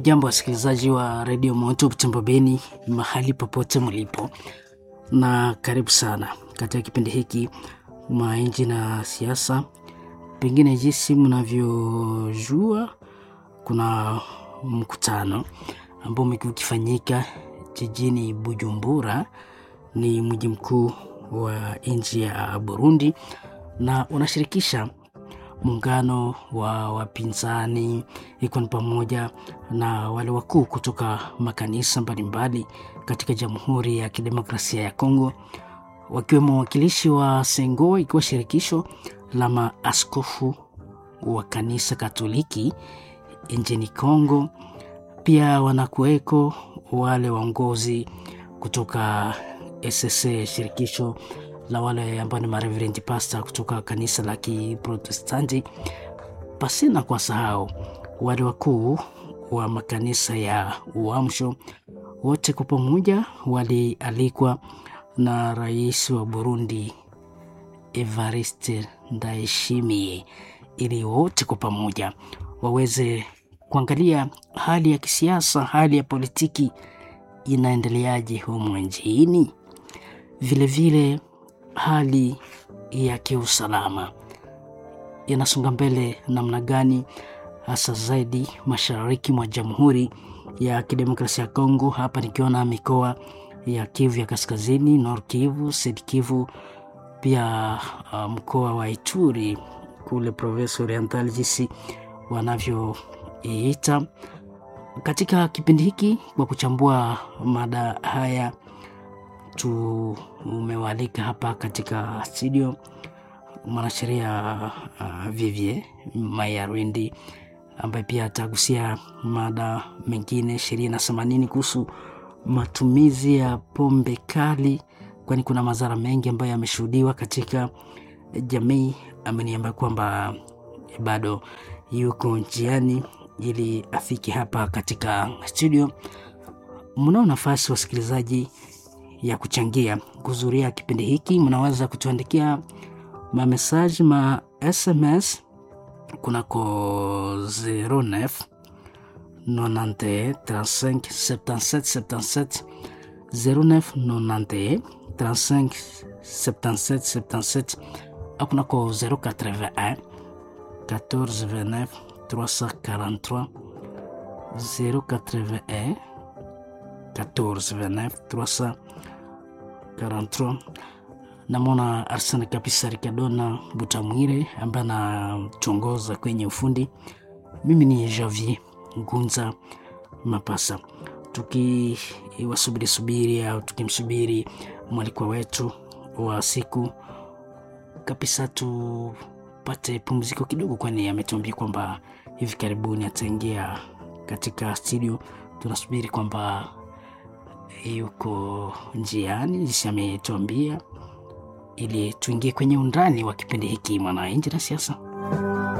Hamujambo wasikilizaji wa redio Moto Butembo Beni, mahali popote mlipo, na karibu sana katika kipindi hiki Mainji na Siasa. Pengine jinsi mnavyojua, kuna mkutano ambao umekuwa ukifanyika jijini Bujumbura, ni mji mkuu wa nchi ya Burundi, na unashirikisha muungano wa wapinzani ikiwa ni pamoja na wale wakuu kutoka makanisa mbalimbali katika Jamhuri ya Kidemokrasia ya Kongo, wakiwemo wawakilishi wa Sengo ikiwa shirikisho la maaskofu wa kanisa Katoliki nchini Kongo. Pia wanakuweko wale waongozi kutoka SSA, shirikisho la wale ambao ni mareverend pastor kutoka kanisa la Kiprotestanti, pasina kwa sahau wale wakuu wa makanisa ya Uamsho. Wote kwa pamoja walialikwa na rais wa Burundi Evariste Ndayishimiye ili wote kwa pamoja waweze kuangalia hali ya kisiasa, hali ya politiki inaendeleaje humu nchini, vilevile hali ya kiusalama inasonga mbele namna gani, hasa zaidi mashariki mwa Jamhuri ya Kidemokrasia ya Kongo. Hapa nikiona mikoa ya Kivu ya Kaskazini, Nord Kivu, Sud Kivu, pia uh, mkoa wa Ituri kule Province Oriental, jinsi wanavyoiita katika kipindi hiki. Kwa kuchambua mada haya tumewalika hapa katika studio mwanasheria uh, Vivie Mayarwindi ambaye pia atagusia mada mengine sheria na themanini kuhusu matumizi ya pombe kali, kwani kuna madhara mengi ambayo yameshuhudiwa katika jamii. Ameniambia kwamba bado yuko njiani ili afike hapa katika studio. Mnao nafasi wasikilizaji ya kuchangia kuzuria kipindi hiki, mnaweza kutuandikia mamesaji ma SMS kunako 09 91 35 77 77 09 91 35 77 77 au kunako 081 14 29 343 081 14 29 343 namwona Arsene kabisa Rikadona Butamwire ambaye anatuongoza kwenye ufundi. Mimi ni Javier Ngunza Mapasa, tukiwasubiri subiri au tukimsubiri mwalikwa wetu wa siku kabisa, tupate pumziko kidogo, kwani ametuambia kwamba hivi karibuni ataingia katika studio. Tunasubiri kwamba yuko njiani, jinsi ametuambia ili tuingie kwenye undani wa kipindi hiki Mwananchi na Siasa.